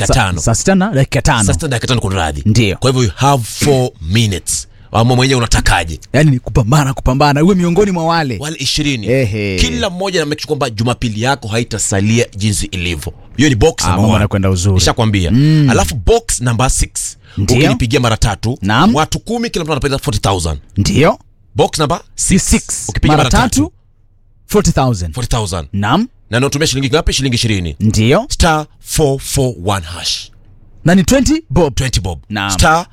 dakika Sa- tano saa sita na dakika tano saa sita na dakika tano kuna radhi Ndio. kwa hivyo you have 4 minutes ama mwenyewe unatakaje yaani ni kupambana kupambana uwe miongoni mwa wale wale ishirini Ehe. kila mmoja na make sure kwamba jumapili yako haitasalia jinsi ilivyo hiyo ni box Ah, number mambo one. yanakwenda uzuri. nishakwambia alafu box number 6 Ndio. ukinipigia mara tatu Naam. watu kumi kila mtu anapata 40000 ndio box number si 6 six ukipiga mara tatu 40000 40000 naam na natumia shilingi ngapi shilingi 20 ndio star 441 hash na ni 20 bob 20 bob Naam. star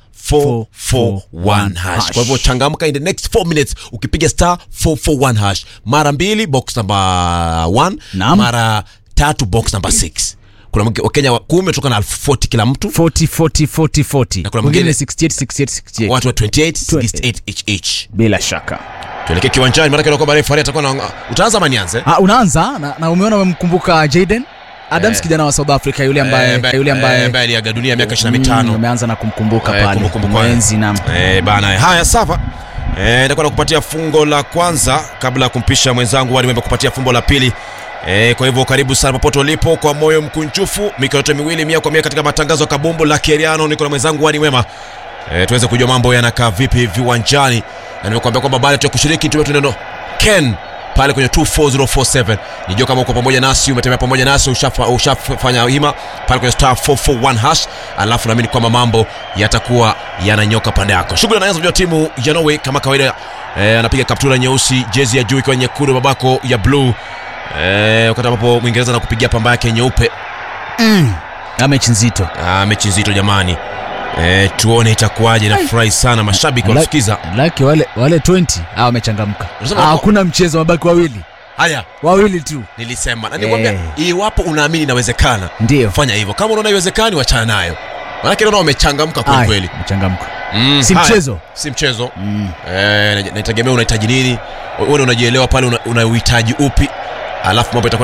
441 hash hash. kwa hivyo changamka in the next 4 minutes ukipiga star 441 hash mara mbili box number 1 Naam. mara tatu box number 6 kuna mke- wakenya wa- kumi kutoka na elfu 40 kila mtu 40 40 40 40 Na kuna mwingine mwingine- 68 68 68 watu wa 28 68 each each bila shaka tuelekee kiwanjani maanake nakwamba refari atakuwa na utaanza ama nianze ah, unaanza na, na umeona umemkumbuka Jaden Adams Eh. kijana wa South Africa yule ambaye Eh, yule eh, ambaye ambaye aliaga dunia miaka 25 Mm, ameanza na kumkumbuka Eh, pale kumbukumbu kwake. mwenzi na Eh, bana haya sawa Eh, nitakuwa nakupatia fungo la kwanza kabla ya kumpisha mwenzangu wadi Wembe kupatia fungo la pili Eh, kwa hivyo karibu sana popote ulipo kwa moyo mkunjufu mikono yote miwili mia kwa mia katika matangazo ya kabumbu la Keriano niko na mwenzangu Wadi Wema eh, tuweze kujua mambo yanakaa vipi viwanjani na nimekuambia kwamba baada ya kushiriki tume tuneno Ken pale kwenye 24047 nijua kama uko pamoja nasi umetembea pamoja nasi ushafa- ushafanya hima pale kwenye star 441 hash alafu naamini kwamba mambo yatakuwa yananyoka pande yako shughuli anaanza kujua timu ya Norway kama kawaida eh, anapiga kaptura nyeusi jezi ya juu ikiwa nyekundu babako ya blue eh, wakati ambapo mwingereza anakupigia pamba yake nyeupe na mechi nzito ah, mechi nzito jamani eh, tuone itakuwaje nafurahi sana mashabiki wanasikiza laki wale wale 20 ah wamechangamka Unasema Ah, wako- hakuna mchezo mabaki wawili haya wawili tu nilisema na nikwambia Eh. iwapo unaamini inawezekana ndio fanya hivyo kama unaona iwezekani wachana nayo manake naona wamechangamka kweli Ai, kweli mchangamka Mm, si haya. mchezo si mchezo mm. eh, nategemea unahitaji nini wewe unajielewa pale una, una uhitaji upi alafu mambo itakuwa